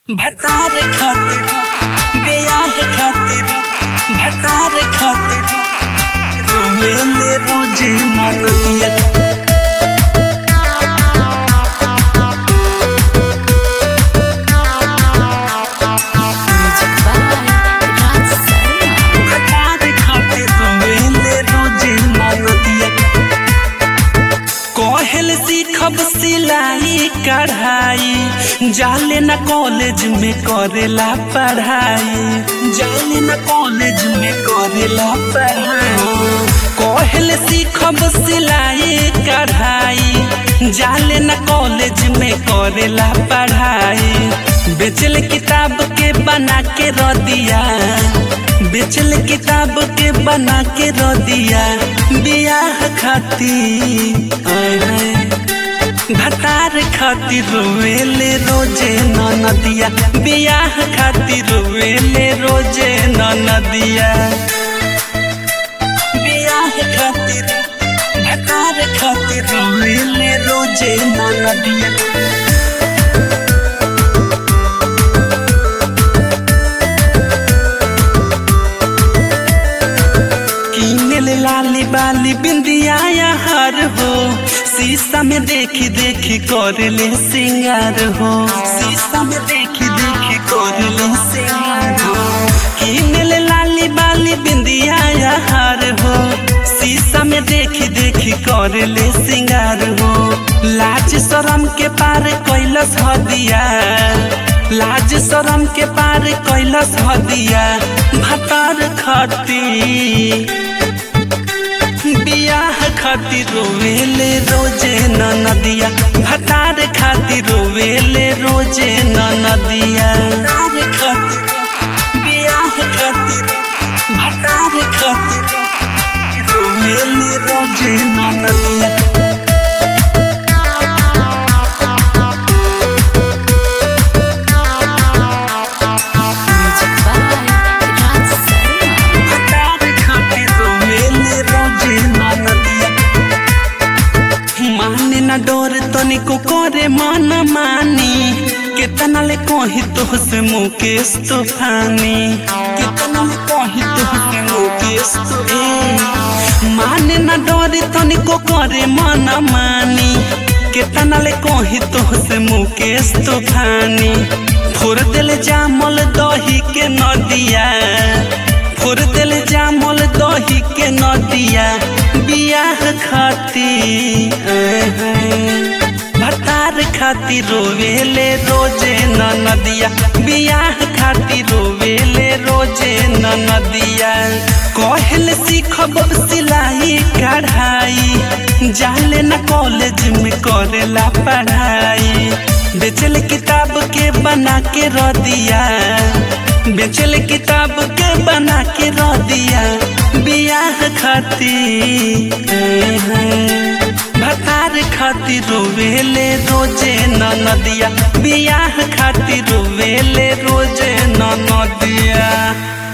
भतार खातिर बेयाह खातिर भतार खातिर रोवेले रोजे मनैया Music by Raj Sarma. भतार खातिर रोवेले रोजे मनैया कहल सीखब सिलाई कढ़ाई जाले न कॉलेज में करेला पढ़ाई जाले न कॉलेज में करेला पढ़ाई कहल सीखब सिलाई कढ़ाई जाले न कॉलेज में करेला पढ़ाई बेचल किताब के बना के रह दिया बेचल किताब के बना के रह दिया बियाह खातिर आय हाय। भतार खातिर रोवेले रोजे नदिया बियाह खातिर रोवेले रोजे नदिया बियाह खातिर भतार खातिर रोवेले रोजे नदिया किनल लाली बाली बिंदिया हार हो शीशा में देखी देखी कर ले सिंगार हो शीशा में देखी देखी कर ले सिंगार हो किनल लाली बाली बिंदिया हार हो शीशा में देखी देखी कर ले सिंगार हो लाज शरम के पार कैलस हदिया लाज शरम के पार कैलस हदिया भतार खाती बियाह खातिर रोवेले रोजे नदिया भतार खातिर रोवेले रोजे नदिया खातिर बियाह खातिर भतार खातिर रोवेले रोजे नदिया Music by Raj Sarma. भतार खातिर रोवेले रोजे नदिया माने न डोर तनिको करे मन मानी केतना ले कही तोहसे मुकेश तूफानी केतना ले कही तोहसे मुकेश तूफानी माने न डोर तनिको करे मन मानी केतना ले कही तोहसे मुकेश तूफानी फोर दिल जामल दही के नदिया फोर दिल जामल दही के नदिया बियाह खाती भतार खातिर रोवेले रोजे नदिया बियाह खातिर रोवेले रोजे नदिया कहल सीखब सिलाई कढ़ाई जाले न कॉलेज में करेला पढ़ाई बेचल किताब के बना के रह दिया बेचल किताब के बना के रह दिया बियाह खातिर भतार खातिर रोवेले रोजे नदिया बियाह खातिर रोवेले रोजे नदिया